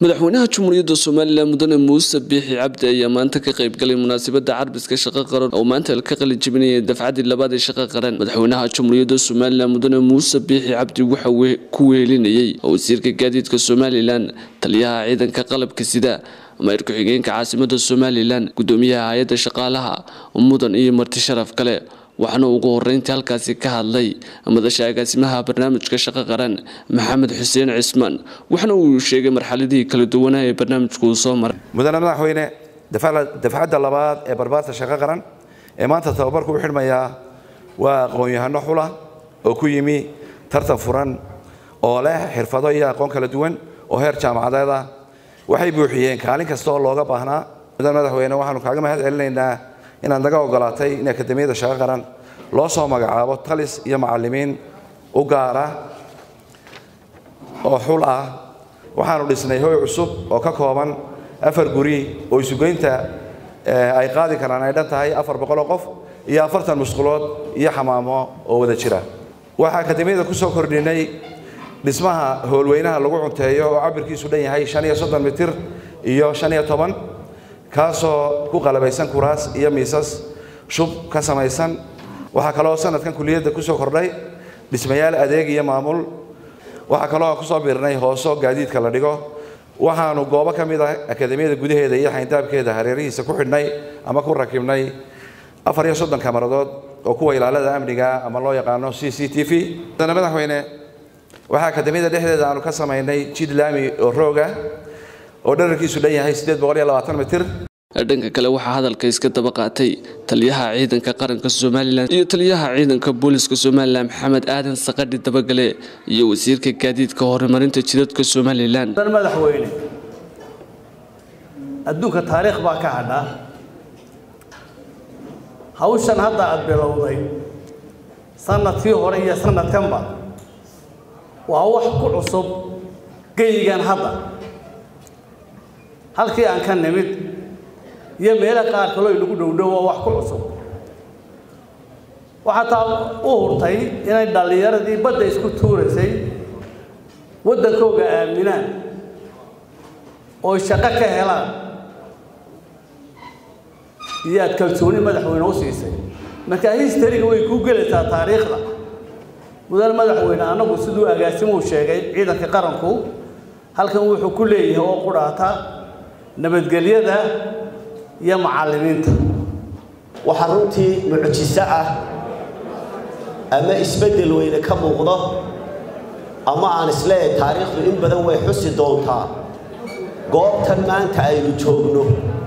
madaxweynaha jamhuuriyadda somalilan mudane muuse biixi cabdi ayaa maanta ka qaybgalay munaasabada carbiska shaqo qaran oo maanta ka qalin jebinayay dafcadii labaad ee shaqo qaran madaxweynaha jamhuuriyadda somalilan mudane muuse biixi cabdi waxa ku wehelinayay wasiirka gaadiidka somalilan taliyaha ciidanka qalabka sida mayor ku-xigeenka caasimada somalilan gudoomiyaha hay-adda shaqaalaha mudan iyo marti sharaf kale waxaana ugu horeyntii halkaasi ka hadlay madasha agaasimaha barnaamijka shaqo qaran maxamed xuseen cismaan waxaana uu sheegay marxaladihii kala duwanaa ee barnaamijku uu soo maray mudane madaxweyne dafcadda labaad ee barbaarta shaqo qaran ee maanta tababarku u xidhmayaa waa aqoon-yahano xula oo ku yimi tartan furan oo leh xirfado iyo aqoon kala duwan oo heer jaamacadeed ah waxay buuxiyeen kaalin kasta oo looga baahnaa mudane madaxweyne waxaanu kaaga mahad celinaynaa inaad naga ogolaatay in akademiyada shaqo qaran loo soo magacaabo talis iyo macallimiin u gaara oo xul ah waxaanu dhisnay hoy cusub oo ka kooban afar guri oo isugeynta ay qaadi karaan ay dhan tahay afar boqoloo qof iyo afartan musqulood iyo xamaamo oo wada jira waxaa akademiyada ku soo kordhinay dhismaha howlweynaha lagu cunteeyo oo cabirkiisu dhan yahay shan iyo soddon mitir iyo shan iyo toban kaasoo ku qalabaysan kuraas iyo miisas shub ka samaysan waxaa kaloo sanadkan kuliyadda ku soo kordhay dhismayaal adeeg iyo maamul waxaa kaloo kusoo biirnay hooso gaadiidka la dhigo waxaanu goobo ka mid ah akademiyada gudaheeda iyo xayndaabkeeda hareerihiisa ku xidhnay ama ku rakibnay afar iyo soddon kamaradood oo kuwa ilaalada amniga ama loo yaqaano c c t v dana madaxweyne waxaa akademiyada dhexdeeda aanu ka samaynay jid laami oo rooga oo dherarkiisu dhan yahay siddeed boqol iyo labaatan mitir dhanka kale waxaa hadalka iska daba qaatay taliyaha ciidanka qaranka somalilan iyo taliyaha ciidanka booliska somalilan maxamed aadan saqadhi dabagale iyo wasiirka gaadiidka horumarinta jidadka somalilan madaxweyne adduunka taariikh baa ka hadha hawshan hadda aada bilowday sanadkii hore iyo sanadkanba waa wax ku cusub geyigan hadda halkii aan ka nimid iyo meelo qaar kaloo inagu dhowdhow waa wax ku cusub waxaa taa u hurtay inay dhallinyaradii badda isku tuuraysay waddankooga aaminaan oo shaqo ka helaan iyo aad kalsooni madaxweyne u siisay marka histariga way kuu gelaysaa taariikhda mudane madaxweyne annagu siduu agaasimuu sheegay ciidanka qaranku halkan wuxuu ku leeyahay oo qudhaata nabadgelyada iyo macallimiinta waxaa runtii mucjiso ah ama isbeddel weyne ka muuqdo ama aan isleeyahay taariikhdu in badan way xusi doontaa goobtan maanta aynu joogno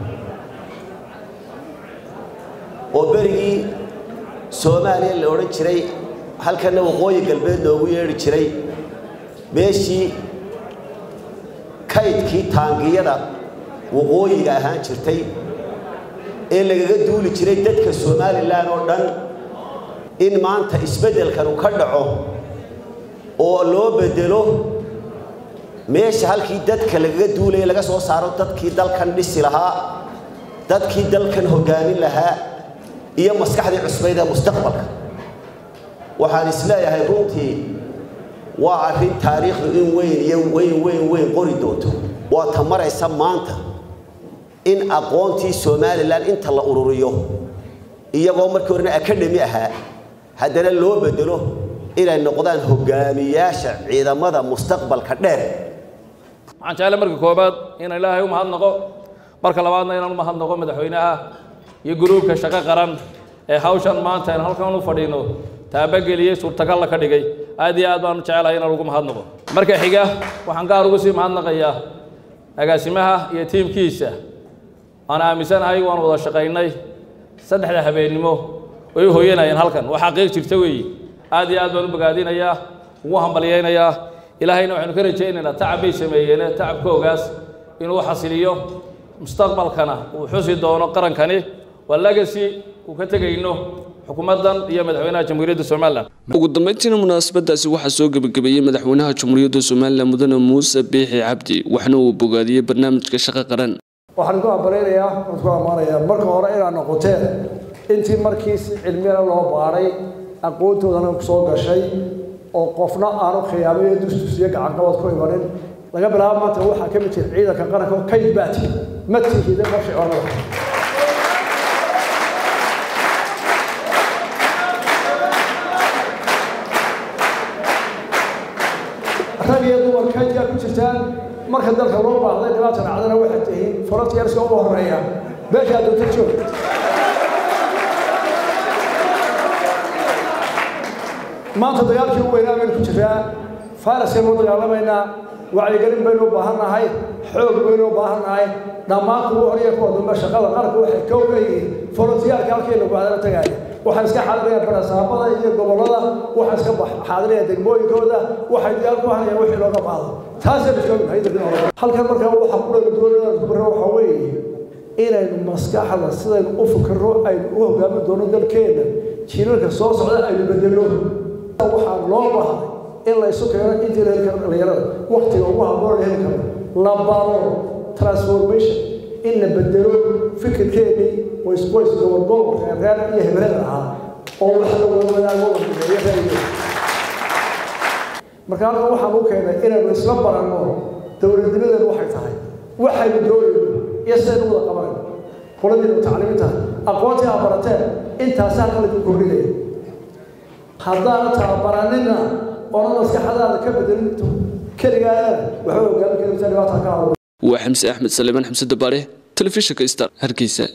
oo berigii soomaaliya la odhan jiray halkanna waqooyi galbeed loogu yeedhi jiray meeshii kaydkii taangiyada waqooyiga ahaan jirtay ee lagaga duuli jiray dadka somalilan oo dhan in maanta isbeddelkanu ka dhaco oo loo bedelo meesha halkii dadka lagaga duulaya laga soo saaro dadkii dalkan dhisi lahaa dadkii dalkan hoggaamin lahaa iyo maskaxdii cusbayd ee mustaqbalka waxaan isleeyahay runtii waa arrin taariikhdu in weyn iyo weyn weyn weyn qori doonto waa ta maraysa maanta in aqoontii somalilan inta la ururiyo iyagoo markii horena akadhemi ahaa haddana loo bedelo inay noqdaan hogaamiyaasha ciidamada mustaqbalka dheer waxaan jeclay marka koobaad inaan ilaahay u mahadnaqo marka labaadna inaan u mahadnaqo madaxweynaha iyo guruubka shaqo qaran ee hawshan maanta aan halkan u fadhiino taabageliyey suurtagalla ka dhigay aad iyo aad baanu jecelahay inaan ugu mahadnaqo marka xiga waxaan gaar ugu sii mahadnaqayaa agaasimaha iyo tiimkiisa aan aaminsanahay waan wada shaqaynay saddexda habeennimo way u hooyanayeen halkan waa xaqiiq jirta weeye aad iyo aad baan u bogaadinayaa ugu hambalyaynayaa ilaahayna waxaynu ka rajaynaynaa tacab bay sameeyeene tacabkoogaas inuu xasiliyo mustaqbalkana uu xusi doono qarankani waa legacy uu ka tegayno xukuumaddan iyo madaxweynaha jamhuuriyadda somalilan ugu dambeyntiina munaasabadaasi waxaa soo gebagabeeyey madaxweynaha jamhuuriyadda somalilan mudane muuse biixi cabdi waxna uu bogaadiyey barnaamijka shaqo qaran waxaan ku ambalaynayaa waan ku ammaanayaa marka hore inaad noqoteen intii markii si cilmiyana loo baaray aqoontoodana soo gashay oo qofna aanu khiyaamayo dustus iyo gacanqabad ku imanin laga bilaabo maanta waxaa ka mid jira ciidanka qaranka oo kayd baati madkiisida marshi oonada rag iyo dumar kaydkaa ku jirtaan marka dalka loo baahday dhibaata dhacdana waxay tihiin frontierska ugu horeeya beeshaa doonta joog maanta dagaalkii u weynaa baynu ku jiraa faraskaynu u dagaalamaynaa wacyigelin baynu u baahan nahay xoog baynu u baahan nahay dhammaan kuwa horiya kuwa dambe shaqada qaranku waxay kow ka yihiin forontiyaalka halkii lagu hadala tagaaya waxaan iska xaadiraya barasaabada iyo gobollada waxaan iska xaadiraya degmooyinkooda waxay diyaar ku hanayaan wixii looga baahdo taasaynu joognahay halkan markaa waxa ku dhaga doonada kubaro waxaa weeye inaynu maskaxda sidaynu u fikirro aynu u hogaamin doono dalkeenna jiilalka soo socda aynu bedelno waxaa loo baahday in la isu keeno intii la heli karo dhalinyarada waktiga ugu habboon la heli karo la baro transformation in la bedelo fikirkeennii qoysqoys gobolgobol reerreer iyo hebelada ahaa oo wax la wadaago wadeeyo raayigeeda marka halkan waxaan u keenay inaynu isla baranno dowladnimadeenu waxay tahay waxaynu doonayno iyo sidaynu wada qabanayno qoladiinu tacliiminta aqoontii aa barateen intaasi halkan lagu kordhinaya haddaana tababaranina oona maskaxadaada ka bedelin keligaana waxba hogaamin karimta dhibaata ka habo waa xamse axmed saleemaan xamse dabaare telefishinka star hargeysa